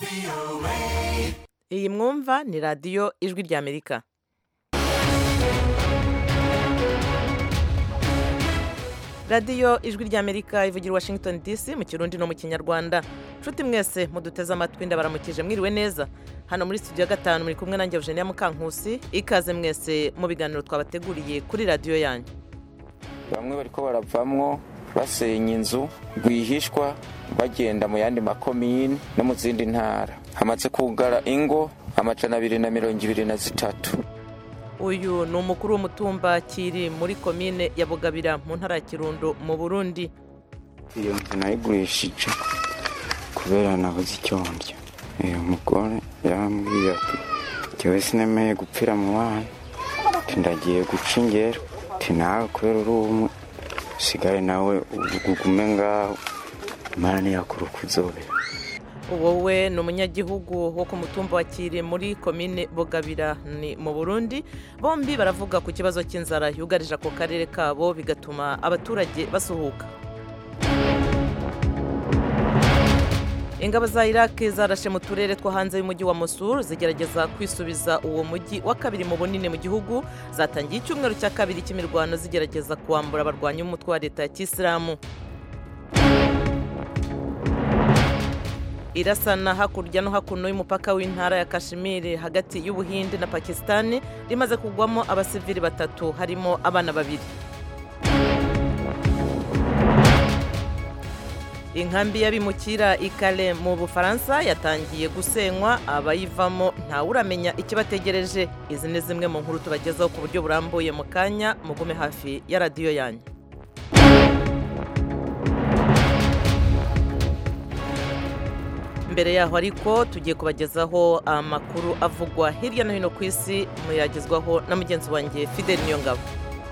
iyi mwumva ni radiyo ijwi ry'amerika radiyo ijwi ry'amerika ivugira washington dc mu kirundi no mu kinyarwanda nshuti mwese muduteze amatwi ndabaramukije mwiriwe neza hano muri studio ya gatanu muri kumwe nanjye eugenia mukankusi ikaze mwese mu biganiro twabateguriye kuri radiyo yanyu bamwe bariko baravamwo basenya inzu rwihishwa bagenda mu yandi makomini no mu zindi ntara hamaze kugara ingo amajana abiri na mirongo ibiri na zitatu uyu ni umukuru w'umutumba kiri muri komine ya bugabira mu ntara ya kirundo mu burundi iyo nzu nayigurishije kubera nabuze icyo ndya uyu mugore yarambwiye ati jyewe sinemeye gupfira mu bana ati ndagiye guca ingero ati nawe kubera uri umwe usigaye nawe ugume ngaho imana ntiyakura uko uzobera wowe ni umunyagihugu wo ku mutumba wa kiri muri komine bugabira ni mu burundi bombi baravuga ku kibazo cy'inzara yugarije ako karere kabo bigatuma abaturage basuhuka ingabo za iraq zarashe mu turere two hanze y'umujyi wa Mosul zigerageza kwisubiza uwo mujyi wa kabiri mu bunini mu gihugu zatangiye icyumweru cya kabiri cy'imirwano zigerageza kuwambura abarwanyi b'umutwe wa leta ya kisilamu irasana hakurya no hakuno y'umupaka w'intara ya kashimiri hagati y'ubuhinde na pakisitani rimaze kugwamo abasivili batatu harimo abana babiri inkambi y'abimukira ikale mu bufaransa yatangiye gusenywa abayivamo ntawuramenya ikibategereje izi ni zimwe mu nkuru tubagezaho ku buryo burambuye mu kanya mugume hafi ya radiyo yanyu mbere yaho ariko tugiye kubagezaho amakuru avugwa hirya no hino ku isi muyagezwaho na mugenzi wanjye fidel niyongabo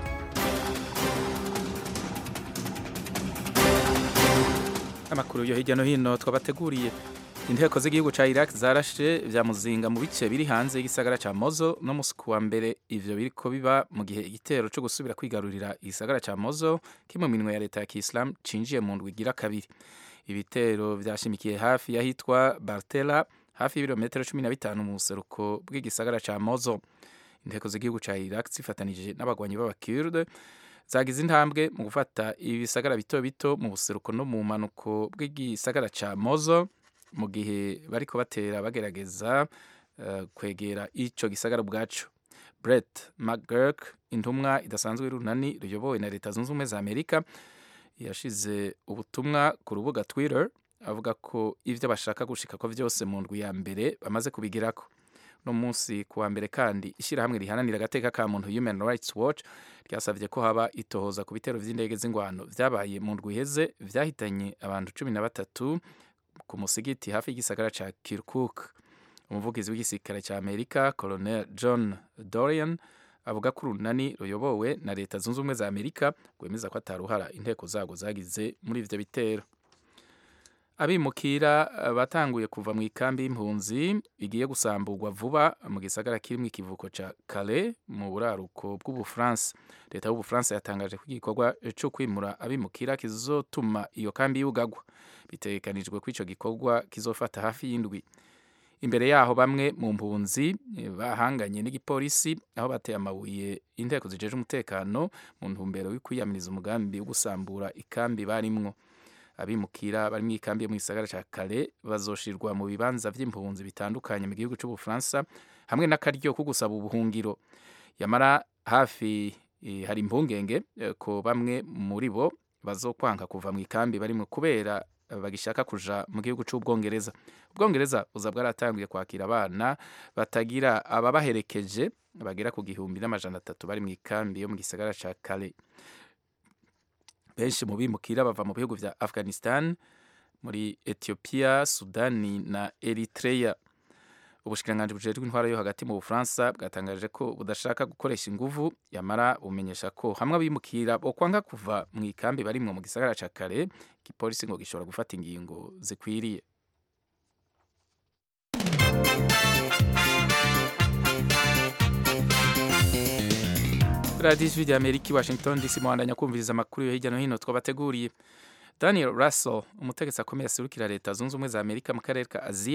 amakuru yo hirya no hino twabateguriye inteko z'igihugu cya iraq zarashe vya muzinga mu bice biri hanze y'igisagara cya mozo no musi kuwa mbere ivyo biriko biba mu gihe igitero co gusubira kwigarurira igisagara cya mozo kiri mu minwe ya leta ya kisilamu cinjiye mu ndwi igira kabiri ibitero vyashimikiye hafi y'ahitwa bartela hafi y'ibirometero cumi na bitanu mu buseruko bw'igisagara cya mozo inteko z'igihugu cya iraq zifatanije n'abagwanyi b'abakurde zagize intambwe mu gufata ibisagara bito bito mu buseruko no mu manuko bw'igisagara cya mozo mu gihe bariko batera bagerageza uh, kwegera ico gisagara ubwaco brett mcgurk intumwa idasanzwe y'urunani ruyobowe na leta zunze ubumwe za amerika yashize ubutumwa ku rubuga twitter avuga ko ivyo bashaka gushika ko vyose mu ndwi ya mbere bamaze kubigirako no munsi kuwa mbere kandi ishyirahamwe rihananira agateka ka muntu human rights watch ryasavye ko haba itohoza ku bitero vy'indege z'ingwano vyabaye mu ndwi iheze vyahitanye abantu cumi na batatu ku musigiti hafi y'igisagara ca kirkuk umuvugizi w'igisirikare ca amerika colonel john dorian avuga ko urunani ruyobowe na leta zunze ubumwe za amerika rwemeza ko ataruhara inteko zago zagize muri ivyo bitero abimukira batanguye kuva mu ikambi y'impunzi igiye gusamburwa vuba mu gisagara kirimo ikivuko ca Calais mu buraruko bw'ubufaransa leta y'ubufaransa yatangaje ko igikorwa cyo kwimura abimukira kizotuma iyo kambi yugagwa bitegekanijwe ko ico gikorwa kizofata hafi y'indwi imbere yaho bamwe mu mpunzi bahanganye n'igipolisi aho bateye amabuye inteko zijeje umutekano mu ntumbero yo kwiyamiriza umugambi wo gusambura ikambi barimwo abimukira bari mu ikambi yo mu gisagara cya kare bazoshirwa mu bibanza by'impunzi bitandukanye mu gihugu cy'ubufaransa hamwe n'akaryo ko gusaba ubuhungiro yamara hafi e, hari impungenge e, ko bamwe muri bo bazokwanga kuva mu ikambi barimwe kubera bagishaka kuja mu gihugu cy'ubwongereza ubwongereza buza bwaratangiye kwakira abana batagira ababaherekeje bagera ku gihumbi n'amajana atatu bari mu ikambi yo mu gisagara cya kare benshi mu bimukira bava mu bihugu vya afghanistan muri ethiopia sudani na eritrea ubushikiranganji bujejwe intwaro yo hagati mu bufaransa bwatangaje ko budashaka gukoresha inguvu yamara bumenyesha ko hamwe abimukira bokwanga kuva mu ikambi barimwo mu gisagara ca kare igipolisi ngo gishobora gufata ingingo zikwiriye radiyo ijwi rya amerika i washington dc muhandanya kumviriza amakuru yo hirya no hino twabateguriye daniel russell umutegetsi akomeye aserukira leta zunze ubumwe za amerika mu karere ka aziya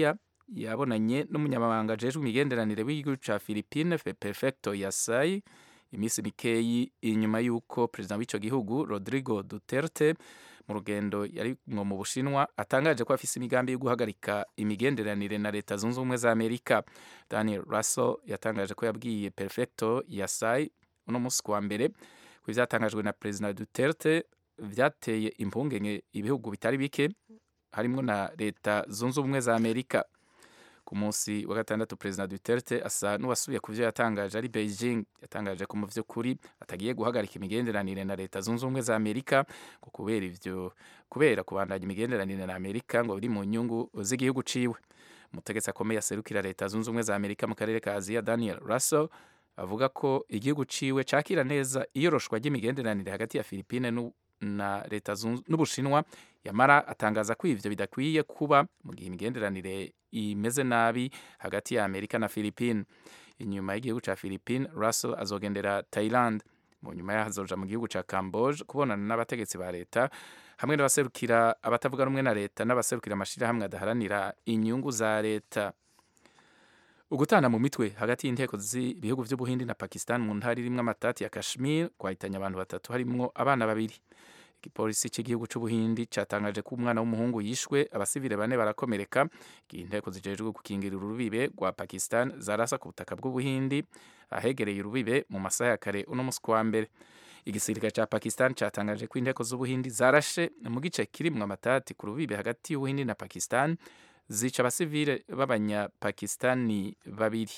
yabonanye n'umunyamabanga ajejwe imigenderanire w'igihugu ca Philippine Perfecto Yasai iminsi mikeyi inyuma y'uko perezida w'ico gihugu Rodrigo Duterte mu rugendo yarimwo mu Bushinwa atangaje ko afise imigambi yo guhagarika imigenderanire na leta zunze ubumwe za Amerika Daniel Russell yatangaje ko yabwiye Perfecto Yasai uno musi kuwa mbere ko ivyatangajwe na perezida Duterte vyateye impungenge ibihugu bitari bike harimwo na leta zunze ubumwe za Amerika ku munsi wa gatandatu perezida Duterte asa n'uwasubiye ku vyo yatangaje ari Beijing yatangaje ko mu vy'ukuri atagiye guhagarika imigenderanire na leta zunze ubumwe za Amerika ngo kubera ivyo kubera kubandanya imigenderanire na Amerika ngo biri mu nyungu z'igihugu ciwe umutegetsi akomeye aserukira leta zunze ubumwe za Amerika mu karere ka Aziya Daniel Russell avuga ko igihugu ciwe cakira neza iyoroshwa ry'imigenderanire hagati ya Philippine na leta n'ubushinwa yamara atangaza ko ivyo bidakwiye kuba mu gihe imigenderanire imeze nabi hagati ya Amerika na Philippine inyuma y'igihugu ca Philippine Russell azogendera Thailand mu nyuma yaho azoja mu gihugu ca Camboge kubonana n'abategetsi ba leta hamwe n'abaserukira abatavuga rumwe na leta n'abaserukira amashirahamwe adaharanira inyungu za leta ugutana mu mitwe hagati y'inteko z'ibihugu vy'ubuhindi na Pakistan mu ntara irimwo amatati ya Kashmir kwahitanye abantu batatu harimwo abana babiri igipolisi cy'igihugu c'ubuhindi catangaje ko umwana w'umuhungu yishwe abasivile bane barakomereka igihe inteko zijejwe gukingira urubibe rwa Pakistan zarasa ku butaka bw'ubuhindi ahegereye urubibe mu masaha ya kare uno musi wa mbere igisirikare ca Pakistan catangaje ko inteko z'ubuhindi zarashe mu gice kirimwo amatati ku rubibe hagati y'ubuhindi na Pakistan zica abasivile b'abanyapakistani babiri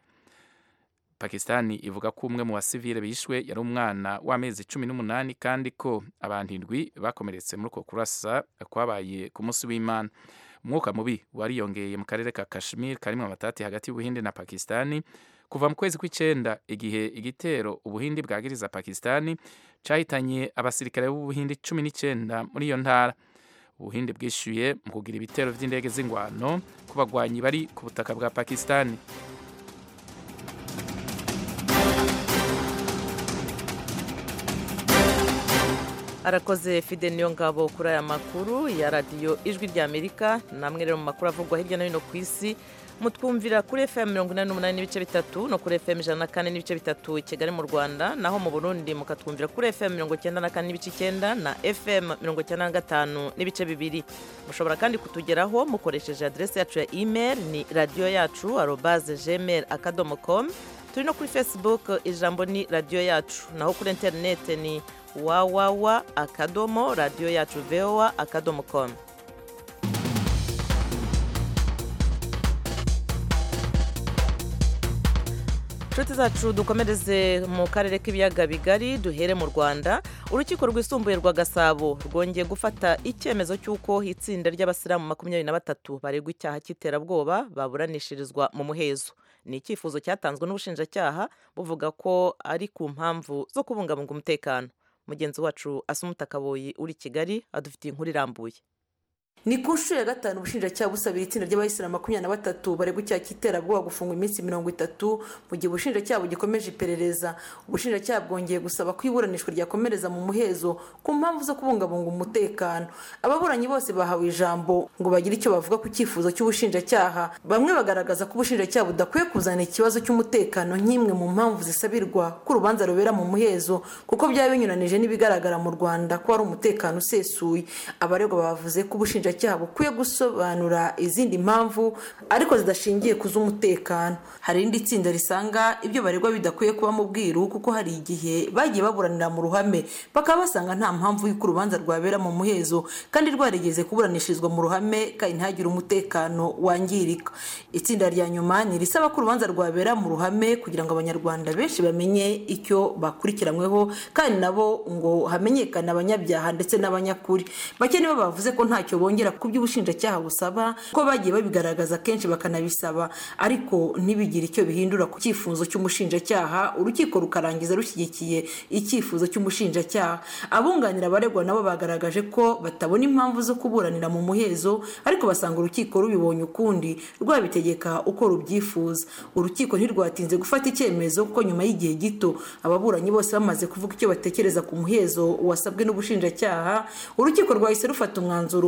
pakistani ivuga ko umwe mu basivile bishwe yari umwana w'amezi cumi n'umunani kandi ko abantu indwi bakomeretse muri uko kurasa kwabaye ku munsi w'imana umwuka mubi wariyongeye mu karere ka kashmir karimo amatati hagati y'ubuhindi na pakistani kuva mu kwezi kw'icenda igihe igitero ubuhindi bwagiriza pakistani cahitanye abasirikare b'ubuhindi cumi n'icenda muri iyo ntara ubuhindi bwishyuye mu kugira ibitero by'indege z'ingwano ku bagwanyi bari ku butaka bwa pakistani arakoze fide niyo ngabo kuri aya makuru ya radiyo ijwi ry'amerika namwe rero mu makuru avugwa hirya no hino ku isi mutwumvira kuri fm mirongo inani n'umunani n'ibice bitatu no kuri fm ijana na kane n'ibice bitatu i kigali mu rwanda naho mu burundi mukatwumvira kuri fm mirongo icyenda na kane n'ibice icyenda na fm mirongo icyenda na gatanu n'ibice bibiri mushobora kandi kutugeraho mukoresheje aderesi yacu ya email ni radiyo yacu arobaze gmail akadomo com turi no kuri facebook ijambo ni radiyo yacu naho kuri interinete ni wawawa akadomo radiyo yacu voa akadomo com inshuti zacu dukomereze mu karere k'ibiyaga bigari duhere mu rwanda urukiko rwisumbuye rwa gasabo rwongeye gufata icyemezo cy'uko itsinda ry'abasilamu makumyabiri na batatu baregwa icyaha cy'iterabwoba baburanishirizwa mu muhezo ni icyifuzo cyatanzwe n'ubushinjacyaha buvuga ko ari ku mpamvu zo kubungabunga umutekano mugenzi wacu asumuta kaboyi uri kigali adufitiye inkuru irambuye ni ku nshuro ya gatanu ubushinjacyaha busabira itsinda ry'abayisilamu makumyabiri na batatu baregwa icyaha cy'iterabwoba gufungwa iminsi mirongo itatu mu gihe ubushinjacyaha bugikomeje iperereza ubushinjacyaha bwongeye gusaba ko iburanishwa ryakomereza mu muhezo ku mpamvu zo kubungabunga umutekano ababuranyi bose bahawe ijambo ngo bagire icyo bavuga ku cyifuzo cy'ubushinjacyaha bamwe bagaragaza ko ubushinjacyaha budakwiye kuzana ikibazo cy'umutekano nk'imwe mu mpamvu zisabirwa ko urubanza rubera mu muhezo kuko byaba binyuranije n'ibigaragara mu rwanda ko hari umutekano usesuye abaregwa bavuze ko ubushinjacyaha ubushinjacyaha bukwiye gusobanura izindi mpamvu ariko zidashingiye ku z'umutekano hari irindi tsinda risanga ibyo baregwa bidakwiye kuba mu bwiru kuko hari igihe bagiye baburanira mu ruhame bakaba basanga nta mpamvu y'uko urubanza rwabera mu muhezo kandi rwarigeze kuburanishirizwa mu ruhame kandi ntihagire umutekano wangirika itsinda rya nyuma ni irisaba ko urubanza rwabera mu ruhame kugira ngo abanyarwanda benshi bamenye icyo bakurikiranyweho kandi nabo ngo hamenyekane abanyabyaha ndetse n'abanyakuri bake nibo bavuze ko ntacyo bongera ku by'ubushinjacyaha busaba ko bagiye babigaragaza kenshi bakanabisaba ariko ntibigire icyo bihindura ku cyifuzo cy'umushinjacyaha urukiko rukarangiza rushyigikiye icyifuzo cy'umushinjacyaha abunganira abaregwa nabo bagaragaje ko batabona impamvu zo kuburanira mu muhezo ariko basanga urukiko rubibonye ukundi rwabitegeka uko rubyifuza urukiko ntirwatinze gufata icyemezo kuko nyuma y'igihe gito ababuranyi bose bamaze kuvuga icyo batekereza ku muhezo wasabwe n'ubushinjacyaha urukiko rwahise rufata umwanzuro rwemeza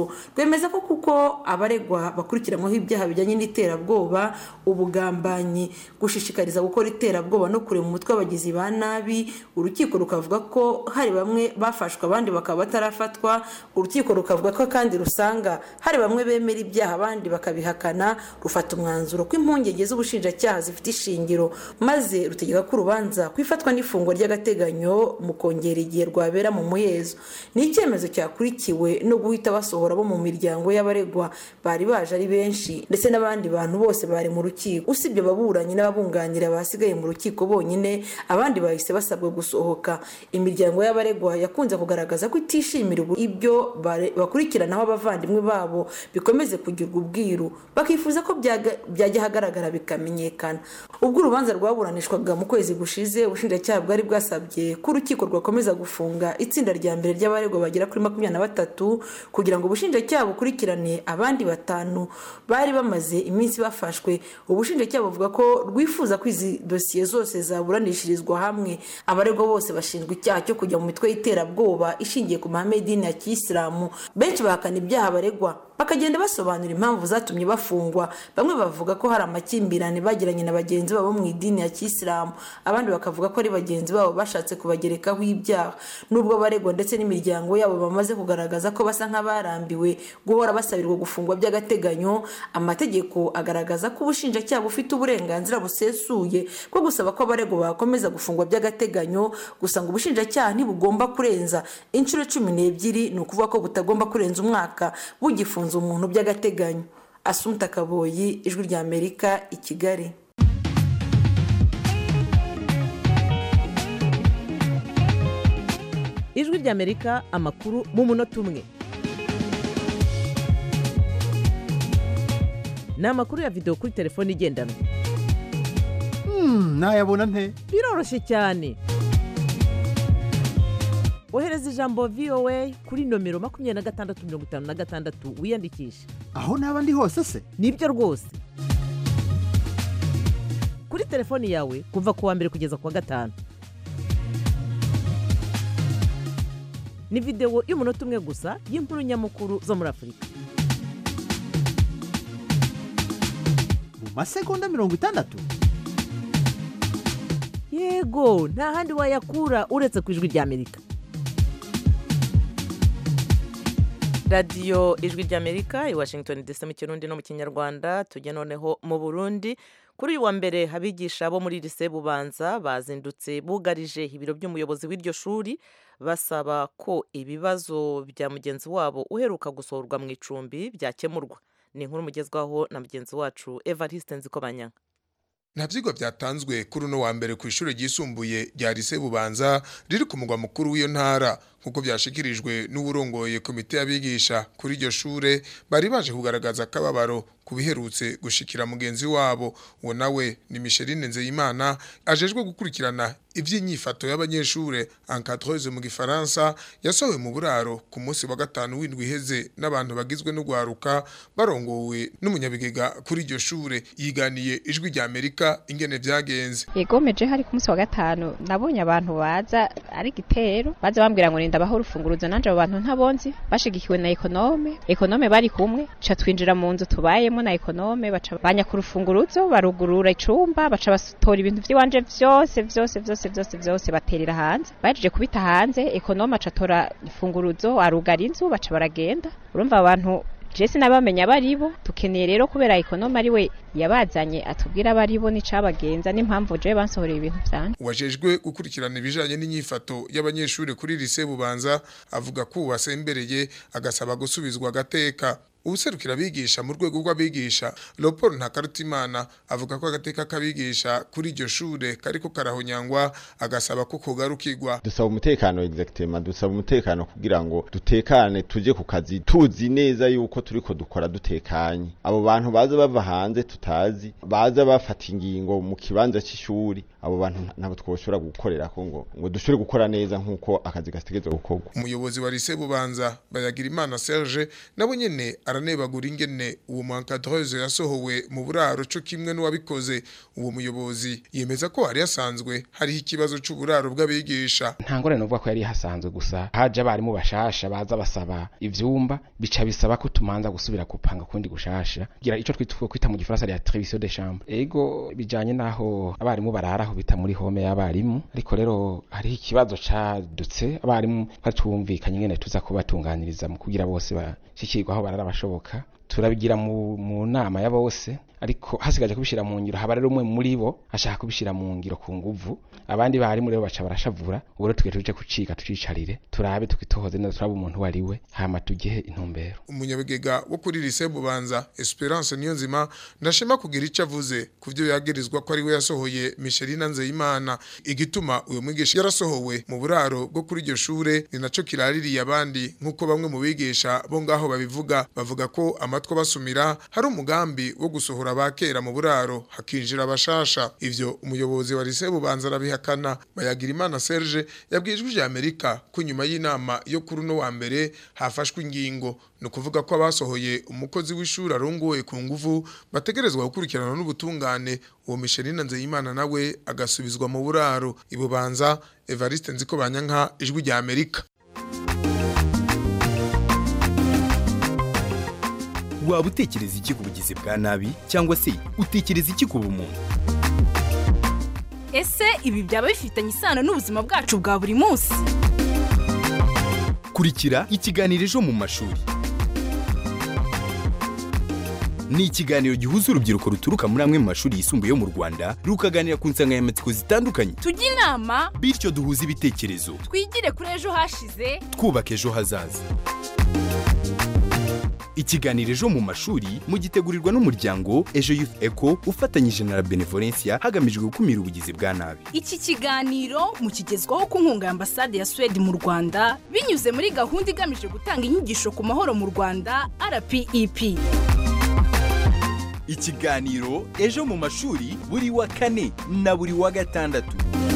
bwemeza ko kuko abaregwa bakurikiranyweho ibyaha bijyanye n'iterabwoba ubugambanyi gushishikariza gukora iterabwoba no kurema umutwe w'abagizi ba nabi urukiko rukavuga ko hari bamwe bafashwe abandi bakaba batarafatwa urukiko rukavuga ko kandi rusanga hari bamwe bemera ibyaha abandi bakabihakana rufata umwanzuro ko impungenge z'ubushinjacyaha zifite ishingiro maze rutegeka ko urubanza ku ifatwa n'ifungwa ry'agateganyo mu kongera igihe rwabera mu muhezo ni icyemezo cyakurikiwe no guhita basohora bo mu miryango y'abaregwa bari baje ari benshi ndetse n'abandi bantu bose bari mu rukiko usibye ababuranyi n'ababunganira basigaye mu rukiko bonyine abandi bahise basabwa gusohoka imiryango y'abaregwa yakunze kugaragaza ko itishimira ibyo bakurikiranaho abavandimwe babo bikomeze kugirwa ubwiru bakifuza ko byajya ahagaragara bikamenyekana ubwo urubanza rwaburanishwaga mu kwezi gushize ubushinjacyaha bwari bwasabye ko urukiko rwakomeza gufunga itsinda rya mbere ry'abaregwa bagera kuri makumyabiri na batatu kugira ngo ubushinjacyaha bukurikirane abandi batanu bari bamaze iminsi bafashwe ubushinjacyaha buvuga ko rwifuza ko izi dosiye zose zaburanishirizwa hamwe abaregwa bose bashinjwa icyaha cyo kujya mu mitwe y'iterabwoba ishingiye ku mahame y'idini ya kiyisilamu benshi bahakana ibyaha baregwa bakagenda basobanura impamvu zatumye bafungwa bamwe bavuga ko hari amakimbirane bagiranye na bagenzi babo mu idini ya kiyisilamu abandi bakavuga ko ari bagenzi babo bashatse kubagerekaho ibyaha nubwo abaregwa ndetse n'imiryango yabo bamaze kugaragaza ko basa nk'abarambiwe guhora basabirwa gufungwa by'agateganyo amategeko agaragaza ko ubushinjacyaha bufite uburenganzira busesuye bwo gusaba ko abaregwa bakomeza gufungwa by'agateganyo gusa ngo ubushinjacyaha ntibugomba kurenza inshuro cumi n'ebyiri ni ukuvuga ko butagomba kurenza umwaka bugifunze umuntu by'agateganyo asumta kaboyi ijwi rya amerika i kigali ijwi rya amerika amakuru mu munota umwe ni amakuru ya videwo kuri telefone igendanwa nayabona nte biroroshye cyane ohereza ijambo voa kuri nomero makumyabiri na gatandatu mirongo itanu na gatandatu wiyandikishe aho naba ndi hose se nibyo rwose kuri telefoni yawe kuva ku wa mbere kugeza ku wa gatanu ni videwo y'umunota umwe gusa y'inkuru nyamukuru zo muri afurika mu masegonda mirongo itandatu yego nta handi wayakura uretse ku ijwi rya amerika radiyo ijwi ry'amerika i washington dc mu kirundi no mu kinyarwanda tujya noneho mu burundi kuri uyu wa mbere abigisha bo muri lise bubanza bazindutse bugarije ibiro by'umuyobozi w'iryo shuri basaba ko ibibazo bya mugenzi wabo uheruka gusohorwa mu icumbi byakemurwa ni inkuru mugezwaho na mugenzi wacu evariste nzikobanyanga nta byigwa byatanzwe kuri uno wa mbere ku ishuri ryisumbuye rya lise bubanza riri ku mugwa mukuru w'iyo ntara nk'uko byashikirijwe n'uburongoye komite y'abigisha kuri iryo shure bari baje kugaragaza akababaro ku biherutse gushikira mugenzi wabo uwo nawe ni Micheline Nzeyimana ajejwe gukurikirana iby'inyifato y'abanyeshure encadreuse mu gifaransa yasohowe mu buraro ku munsi wa gatanu w'indwi iheze n'abantu bagizwe n'ugwaruka barongowe n'umunyabigega kuri iryo shure yiganiye ijwi rya Amerika ingene vyagenze yegomeje hari ku munsi wa gatanu nabonye abantu baza ari gitero baza bambwira ngo nindabaho urufunguruzo nanje abo bantu ntabonzi bashigikiwe na ekonome ekonome bari kumwe ca twinjira mu nzu tubayemo na ekonome baca banya ku rufunguruzo barugurura icumba baca batora ibintu vy'iwanje vyose vyose vyose vyose vyose baterera hanze bahejeje kubita hanze ekonome aca atora ifunguruzo arugara inzu baca baragenda urumva abantu jesi nabamenya baribo tukeneye rero kubera ekonome ari we yabazanye atubwira abaribo n'icabagenza n'impamvu je bansohoreye ibintu vyanje wajejwe gukurikirana ibijanye n'inyifato y'abanyeshuri kuri lise bubanza avuga ko uwasembereye agasaba gusubizwa agateka ubuserukira abigisha mu rwego rw'abigisha Leopold Ntakarutimana avuga ko agateka k'abigisha kuri iryo shure kariko karahonyangwa agasaba ko kogarukirwa dusaba umutekano exactement dusaba umutekano kugira ngo dutekane tuje ku kazi tuzi neza yuko turiko dukora dutekanye abo bantu baza bava hanze tutazi baza bafata ingingo mu kibanza c'ishuri abo bantu ntabwo twoshobora gukorera ko ngo ngo dushobore gukora neza nk'uko akazi gategerezwa gukorwa umuyobozi wa lise bubanza bayagira imana Serge nabo nyene aranebagura ingene uwo muencadreuse yasohowe mu buraro co kimwe n'uwabikoze uwo muyobozi yemeza ko hari hasanzwe hariho ikibazo c'uburaro bw'abigisha nta ngorane novuga ko yari hasanzwe gusa haje abarimu bashasha baza basaba ivyumba bica bisaba ko tumanza gusubira gupanga kundi gushasha kugira ico twitwa kwita mu gifaransa ya trevision de chambre ego bijanye naho abarimu bararaho bita muri home y'abarimu ariko rero hariho ikibazo cadutse abarimu batumvikanye ngene tuza kubatunganiriza mu kugira bose bashikirwa aho barara bashoboka turabigira mu, mu nama ya bose ariko hasigaje kubishira mu ngiro haba rero umwe muri bo ashaka kubishira mu ngiro ku nguvu abandi barimu rero baca barashavura ubu rero tugiye tuje kuciga tucicarire turabe tukitohoze neza turabe umuntu wari we hama tugihe intumbero umunyabigega wo kuri lise bubanza Esperance Niyonzima ndashima kugira ico avuze kuvyo yagirizwa ko ari we yasohoye Michelina Nzeyimana igituma uyo mwigisha yarasohowe mu buraro bwo kuri iryo shure ni naco kiraririye abandi nkuko bamwe mu bigisha bo ngaho babivuga bavuga ko amatwa basumira hari umugambi wo gusohora abakera mu buraro hakinjira abashasha ivyo umuyobozi wa lise bubanza arabihakana bayagira imana Serge yabwijwe ijya Amerika ko nyuma y'inama yo kuri no wa mbere hafashwe ingingo ni ukuvuga ko abasohoye umukozi w'ishuri arongoye ku nguvu bategerezwa gukurikirana n'ubutungane uwo Michelina Nzeyimana nawe agasubizwa mu buraro ibubanza Evariste Nziko Banyanka ijwi rya Amerika waba utekereza iki ku bugizi bwa nabi cyangwa se utekereza iki ku bumuntu ese ibi byaba bifitanye isano n'ubuzima bwacu bwa buri munsi kurikira ikiganiro ejo mu mashuri ni ikiganiro gihuza urubyiruko ruturuka muri amwe mu mashuri yisumbuye yo mu rwanda rukaganira ku nsanganyamatsiko zitandukanye tujye inama bityo duhuze ibitekerezo twigire kuri ejo hashize twubaka ejo hazaza ikiganiro ejo mu mashuri mugitegurirwa n'umuryango ejo youth eco ufatanyije na la benevolencia hagamijwe gukumira ubugizi bwa nabi iki kiganiro mukigezwaho ku nkunga ya ambasade ya suwede mu rwanda binyuze muri gahunda igamije gutanga inyigisho ku mahoro mu rwanda rpep ikiganiro ejo mu mashuri buri wa kane na buri wa gatandatu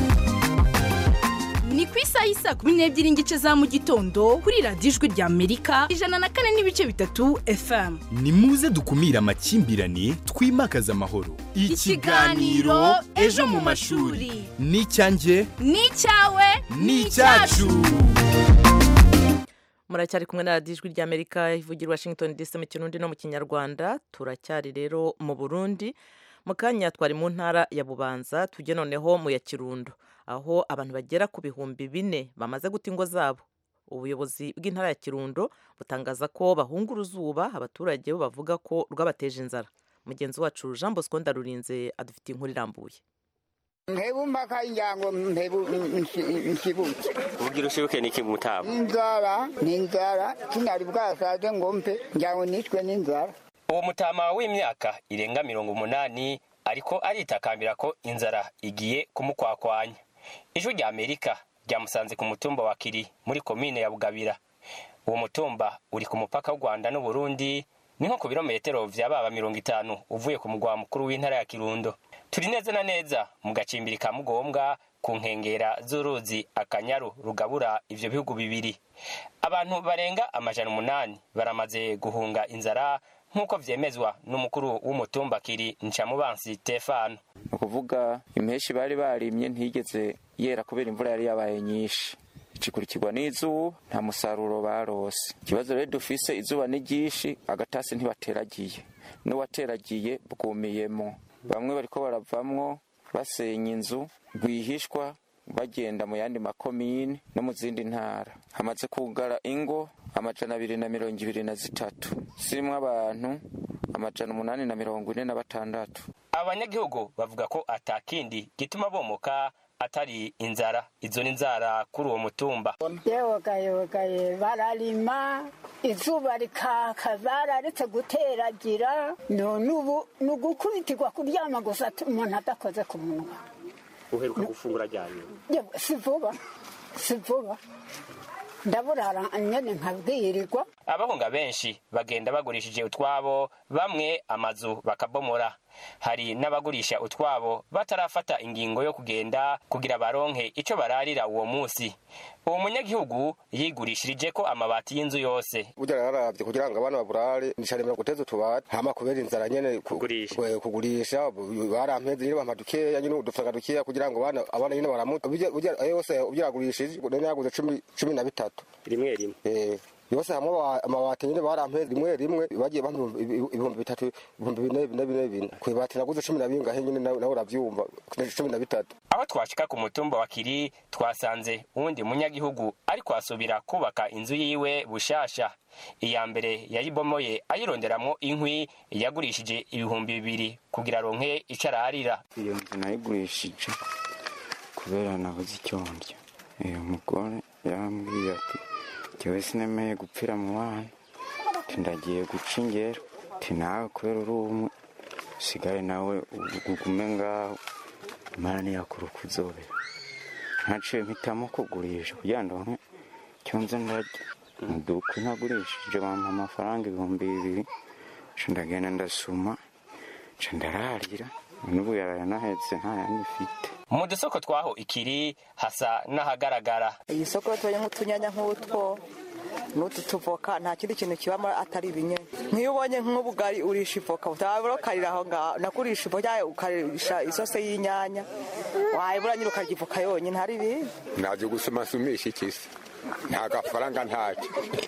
ni ku isaha y'isaa kumi n'ebyiri n'igice za mu gitondo kuri radiyo ijwi rya amerika ijana na kane n'ibice bitatu fm ni muze dukumire amakimbirane twimakaze amahoro Ikiganiro Ejo mu mashuri. ni icyanjye ni icyawe ni icyacu muracyari kumwe na radiyo ijwi rya amerika ivugira i washington dc mu kirundi no mu kinyarwanda turacyari rero mu burundi mu kanya twari mu ntara ya bubanza tujye noneho mu ya kirundo aho abantu bagera ku bihumbi bine bamaze guta ingo zabo ubuyobozi bw'intara ya kirundo butangaza ko bahunga uruzuba abaturage bo bavuga ko rwabateje inzara mugenzi wacu jean bosco ndarurinze adufitiye inkuru irambuye mpebu mpaka injango mpebu nkibuke ubugira ushibuke niki mutama inzara ni inzara sinari bwasaze ngo mpe njango nishwe n'inzara uwo mutama w'imyaka irenga mirongo umunani ariko aritakambira ko inzara igiye kumukwakwanya ijwi rya amerika ryamusanze ku mutumba wa kiri muri komine ya bugabira uwo mutumba uri ku mupaka w'u rwanda n'uburundi ni nko ku birometero vya baba mirongo itanu uvuye ku mugwa mukuru w'intara ya kirundo turi neza na neza mu gacimbiri ka mugombwa ku nkengera z'uruzi akanyaru rugabura ivyo bihugu bibiri abantu barenga amajana umunani baramaze guhunga inzara nk'uko vyemezwa n'umukuru w'umutumba kiri ncamubansi stefano ni ukuvuga impeshi bari barimye ntigeze yera kubera imvura yari yabaye nyinshi ikurikirwa n'izuba nta musaruro barose ikibazo rero dufise izuba ni ryinshi agatasi ntibateragiye n'uwateragiye bwumiyemo bamwe bariko baravamwo basenya inzu rwihishwa bagenda mu yandi makomine no mu zindi ntara hamaze kugara ingo amajana abiri na mirongo ibiri na zitatu zirimwo abantu amajana umunani na mirongo ine na batandatu abanyagihugu bavuga ko atakindi gituma bomoka atari inzara izo ni inzara kuri uwo mutumba yewogayewogaye bararima izuba rikaka bararetse guteragira none ubu ni ugukubitirwa kuryama gusa umuntu adakoze ku munwa uheruka gufungura ryanye Yewe, si vuba si vuba ndaburara nyene nkabwirirwa abahunga benshi bagenda bagurishije utwabo bamwe amazu bakabomora hari n'abagurisha utwabo batarafata ingingo yo kugenda kugira baronke ico bararira uwo musi uwo munyagihugu yigurishirije ko amabati y'inzu yose burya yararavye kugira ngo abana baburare nicaremera guteza utubati hama kubera inzara nyene ku- kwe- kugurisha bu- barampeze nyene bampa dukeya nyene udufaranga dukeya kugira ngo abana abana nyene baramuta burya burya ayo yose ubyagurishije none yaguze cumi cumi na bitatu rimwe rimwe eh yose hamwe aba- amabati nyene barampeze rimwe rimwe bagiye bampa ibihumbi- ibi- ibihumbi bitatu ibihumbi bine bine bine bine kwibati naguze cumi na bingahe nyene nawe nawe uravyumva cumi na bitatu aho twashika ku mutumba wa kiri twasanze uwundi munyagihugu ariko asubira kubaka inzu yiwe bushasha iya mbere yayibomoye ayironderamwo inkwi yagurishije ibihumbi bibiri kugira aronke ico ararira iyo nzu nayigurishije kubera nabuze icyo ndya uyu mugore yarambwiye ati jyewe sinemeye gupfira mu bana ati ndagiye guca ingero ati nawe kubera uri umwe usigare nawe ugume ngaho imana ntiyakura uko uzobera ntaciye mpitamo kugurisha kugira ngo ndonke icyo nze ndarya muduka nagurishije bampa amafaranga ibihumbi bibiri nca ndagenda ndasuma nca ndararira n'ubu yarayanahetse nta yandi ifite mu dusoko twaho ikiri hasa n'ahagaragara iyi soko tubaye nk'utunyanya nk'utwo n'utu tuvoka nta kindi kintu kibamo atari ibinyanya nk'iyo ubonye nk'ubugari urisha ivoka utabura ukarira aho ngaho nakurisha ivoka cyangwa ukarisha isose y'inyanya wayibura nyine ukarya ivoka yonyine hari ibindi ntabyo gusoma sumisha ikisi nta gafaranga ntacyo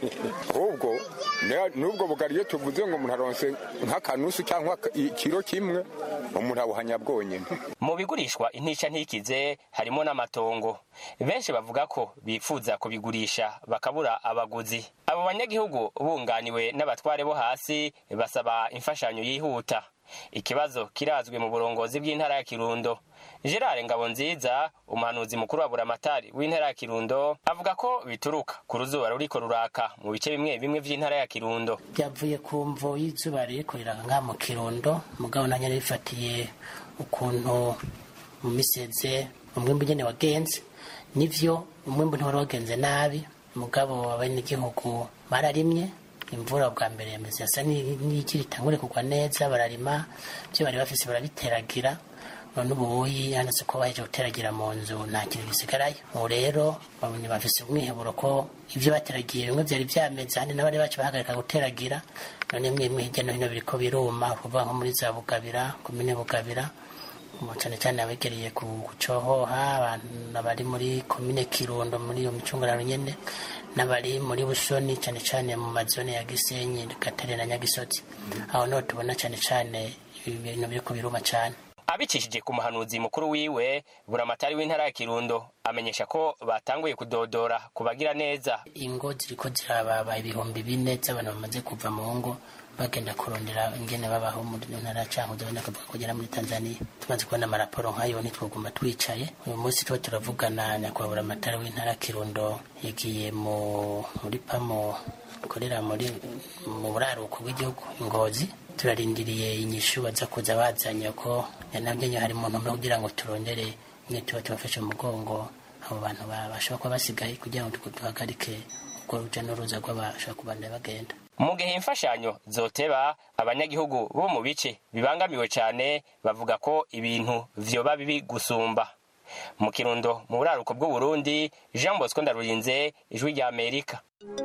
ahubwo ne- n'ubwo bugari iyo tuvuze ngo umuntu aronse nk'akanusu cyangwa ikiro kimwe umuntu abuhanya bwonyine mu bigurishwa intica ntikize harimo n'amatongo benshi bavuga ko bifuza kubigurisha bakabura abaguzi abo banyagihugu bunganiwe n'abatware bo hasi basaba imfashanyo yihuta ikibazo kirazwi mu burongozi bw'intara ya kirundo gerard ngabonziza umuhanuzi mukuru wa buramatari w'intara ya kirundo avuga ko bituruka ku ruzuba ruriko ruraka mu bice bimwe bimwe vy'intara ya kirundo byavuye ku mvo y'izuba ririko riraka ngaha mu kirundo mugabo nanjye rifatiye ukuntu mu miseze umwimbu nyene wagenze nivyo umwimbu ntiwari wagenze nabi mugabo abenegihugu bararimye imvura bwa mbere yameze yasa n'iki ritangure kugwa neza bararima byo bari bafise barabiteragira none ubuyi yanditse ko baheje guteragira mu nzu nta kintu gisigarayo ubu rero babonye bafise umwiheburo ko ibyo bateragiye bimwe byari byameze ahandi n'abari bacu bahagarika guteragira none bimwe bimwe hirya no hino biriko biruma kuvuga nko muri za bugabira komine bugabira ubu cyane cyane abegereye ku gucohoha abantu bari muri komine kirundo muri iyo micungararo nyene n'abari muri busoni cyane cyane mu mazone ya gisenyi gatare na nyagisozi aho niho tubona cyane cyane ibintu biriko biruma cyane abicishije ku muhanuzi mukuru wiwe buramatari w'intara ya kirundo amenyesha ko batanguye kudodora ku bagira neza ingo ziriko zirababa ibihumbi bine z'abantu bamaze kuva mu ngo bagenda kurondera ingene babaho muri ntara ya cankuzo benda kuvuga kugera muri tanzania tumaze kubona amaraporo nk'ayo ntitwoguma twicaye uyu munsi tuba turavugana nyakubahwa buramatari w'intara ya kirundo yagiye mu muri pamo ikorera muri mu buraruko bw'igihugu ngozi turarindiriye inyishu baza kuza bazanye ko nabyo nyine hari umuntu umwe kugira ngo turondere nyine tuba tubafashe mu mugongo abo bantu bashobora kuba basigaye kugira ngo duhagarike ubwo ruja n'uruza rw'abashobora kubandanya bagenda mu gihe imfashanyo zoteba abanyagihugu bo mu bice bibangamiwe cyane bavuga ko ibintu vyoba bibi gusumba mu kirundo mu buraruko bw'uburundi jean bosco ndarurinze ijwi rya amerika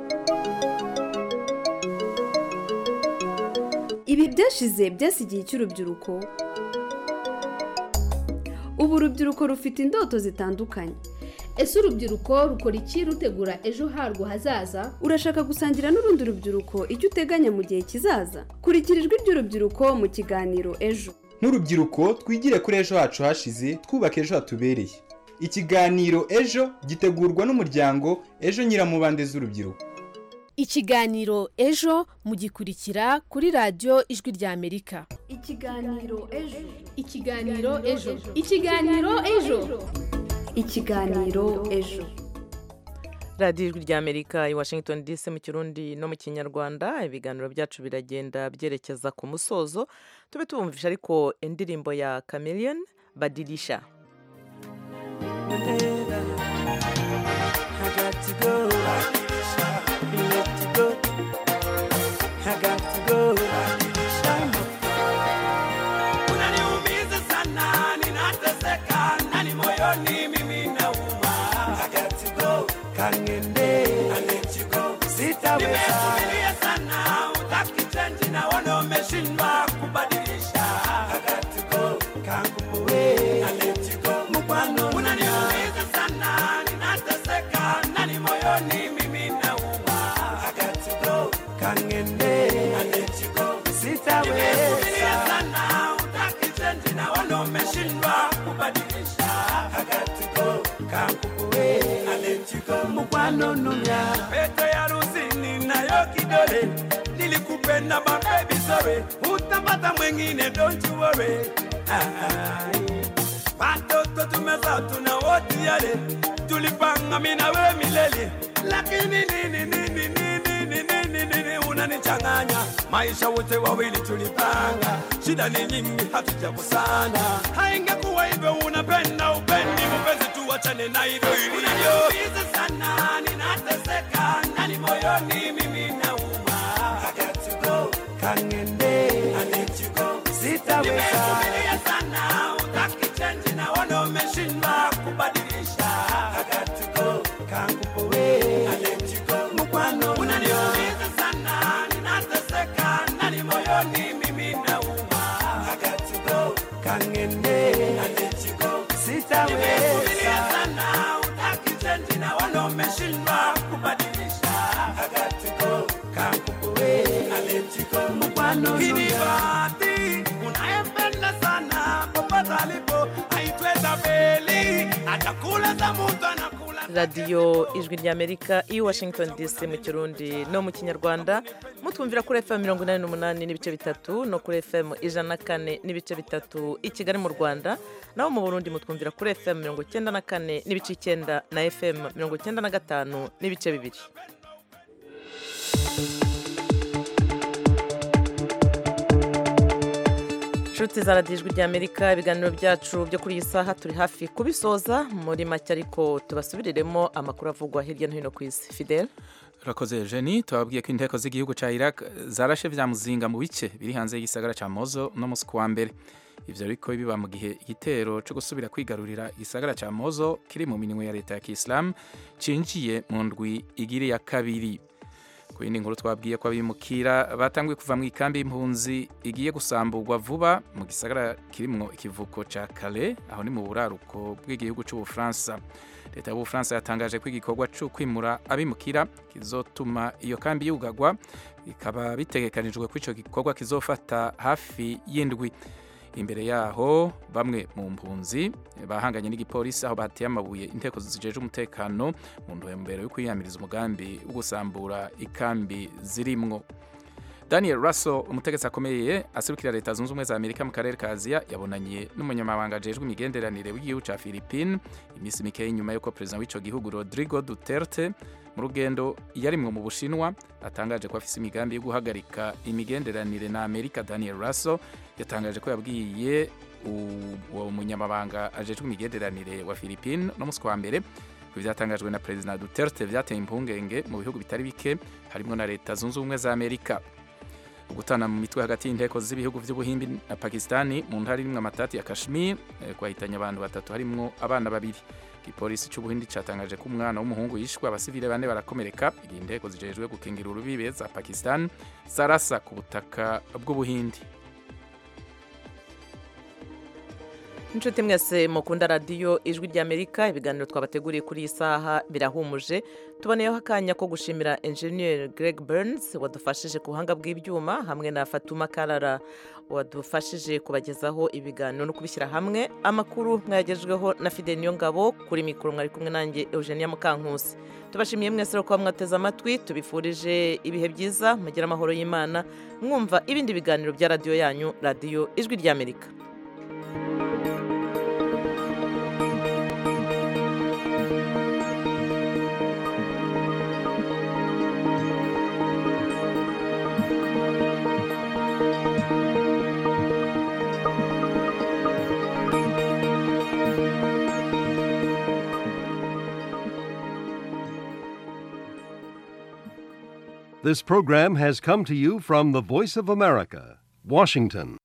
ibi byashize byasigiye cy'urubyiruko ubu urubyiruko rufite indoto zitandukanye ese urubyiruko rukora iki rutegura ejo harwo hazaza urashaka gusangira n'urundi rubyiruko icyo uteganya mu gihe kizaza kurikira ijwi ry'urubyiruko mu kiganiro ejo nk'urubyiruko twigire kuri ejo hacu hashize twubaka ejo hatubereye ikiganiro ejo gitegurwa n'umuryango ejo nyiramubande z'urubyiruko ikiganiro ejo mugikurikira kuri radiyo ijwi rya amerika ikiganiro ejo ikiganiro ejo ikiganiro ejo ikiganiro ejo radiyo ijwi rya amerika i washington dc mu kirundi no mu kinyarwanda ibiganiro byacu biragenda byerekeza ku musozo tube tubumvisha ariko indirimbo ya chameleone badirisha moyoni mimi nauma I got to go kangende I let you go sitaweza nimevumilia sana utaki change naona umeshindwa kubadilisha I got to go kanguwe I let you go mkwano unaniumiza sana ninateseka ndani moyoni mimi nauma I got to go kangende I let you go sitaweza nimevumilia sana utaki change naona umeshindwa kubadilisha I got to go kanguwe I let you go mkwano numya pete ya rusini nayo kidole nilikupenda mabebi sorry utapata mwengine don't you worry Ai. watoto tumeza tuna wote yale tulipanga mina we milele lakini nini nini nini nini nini nini unanichanganya maisha wote wawili tulipanga shida ni nyingi hatujakosana haingekuwa hivyo unapenda upendi mpenzi tuwachane na hivyo unaniumiza sana ninateseka ndani moyoni mimi nauma I got to go kangende I let you go sitaweza nimevumilia sana utaki change naona umeshindwa kubadilisha I got to go kangupowe I let you go mkwano unaniumiza sana ninateseka ndani moyoni mimi nauma I got to go kangende I let you go sitaweza nimevumilia sana utaki change naona umeshindwa kubadilisha I got to go kangupowe I let you go mkwano kinibati unayempenda sana popote alipo aitwe Tabeli atakula za mtu anakula radiyo ijwi ry'amerika i washington dc mu kirundi no mu kinyarwanda mutwumvira kuri fm mirongo inani n'umunani n'ibice bitatu no kuri fm ijana na kane n'ibice bitatu i kigali mu rwanda naho mu burundi mutwumvira kuri fm mirongo icyenda na kane n'ibice icyenda na fm mirongo icyenda na gatanu n'ibice bibiri inshuti za radiyo ijwi ry'amerika ibiganiro byacu byo kuri iyi saha turi hafi kubisoza muri make ariko tubasubiriremo amakuru avugwa hirya no hino ku isi fidel urakoze jeni tubabwiye ko inteko z'igihugu cya iraq zarashe vya muzinga mu bice biri hanze y'igisagara cya mozo no musi kuwa mbere ivyo ariko biba mu gihe igitero cyo gusubira kwigarurira igisagara cya mozo kiri mu minwe ya leta ya kisilamu cinjiye mu ndwi igiri ya kabiri ku yindi nkuru twabwiye ko abimukira batanguye kuva mu ikambi y'impunzi igiye gusamburwa vuba mu gisagara kirimwo ikivuko ca Calais aho ni mu buraruko bw'igihugu c'ubufaransa leta y'ubufaransa yatangaje ko igikorwa co kwimura abimukira kizotuma iyo kambi yugagwa bikaba bitegekanijwe ko ico gikorwa kizofata hafi y'indwi imbere yaho bamwe mu mpunzi bahanganye n'igipolisi aho bateye amabuye inteko zijeje umutekano mu ntumbero yo kwiyamiriza umugambi wo gusambura ikambi zirimwo daniel russell umutegetsi akomeye aserukira leta zunze ubumwe za amerika mu karere ka aziya yabonanye n'umunyamabanga ajejwe imigenderanire w'igihugu ca philippine iminsi mikeya inyuma y'uko perezida w'ico gihugu rodrigo duterte mu rugendo yarimwo mu bushinwa atangaje ko afise imigambi yo guhagarika imigenderanire na amerika daniel russell yatangaje ko yabwiye uwo munyamabanga ajejwe imigenderanire wa philippine no musi wa mbere ku vyatangajwe na perezida duterte vyateye impungenge mu bihugu bitari bike harimwo na leta zunze ubumwe za amerika gutana mu mitwe hagati y'inteko z'ibihugu vy'ubuhimbi na pakistani mu ntara irimwo amatati ya kashmir kwahitanye abantu batatu harimwo abana babiri igipolisi c'ubuhindi catangaje ko umwana w'umuhungu yishwe abasivile bane barakomereka igihe inteko zijejwe gukingira urubibe za pakistan zarasa ku butaka bw'ubuhindi inshuti mwese mukunda radiyo ijwi ry'amerika ibiganiro twabateguriye kuri iyi saha birahumuje tuboneyeho akanya ko gushimira enjeniyeri greg burns wadufashije ku buhanga bw'ibyuma hamwe na fatuma karara wadufashije kubagezaho ibiganiro no kubishyira hamwe amakuru mwayagejweho na fide ngabo kuri mikoro mwari kumwe nanjye eugenia mukankusi tubashimiye mwese kuba mwateze amatwi tubifurije ibihe byiza mugire amahoro y'imana mwumva ibindi biganiro bya radiyo yanyu radiyo ijwi ry'amerika This program has come to you from the Voice of America, Washington.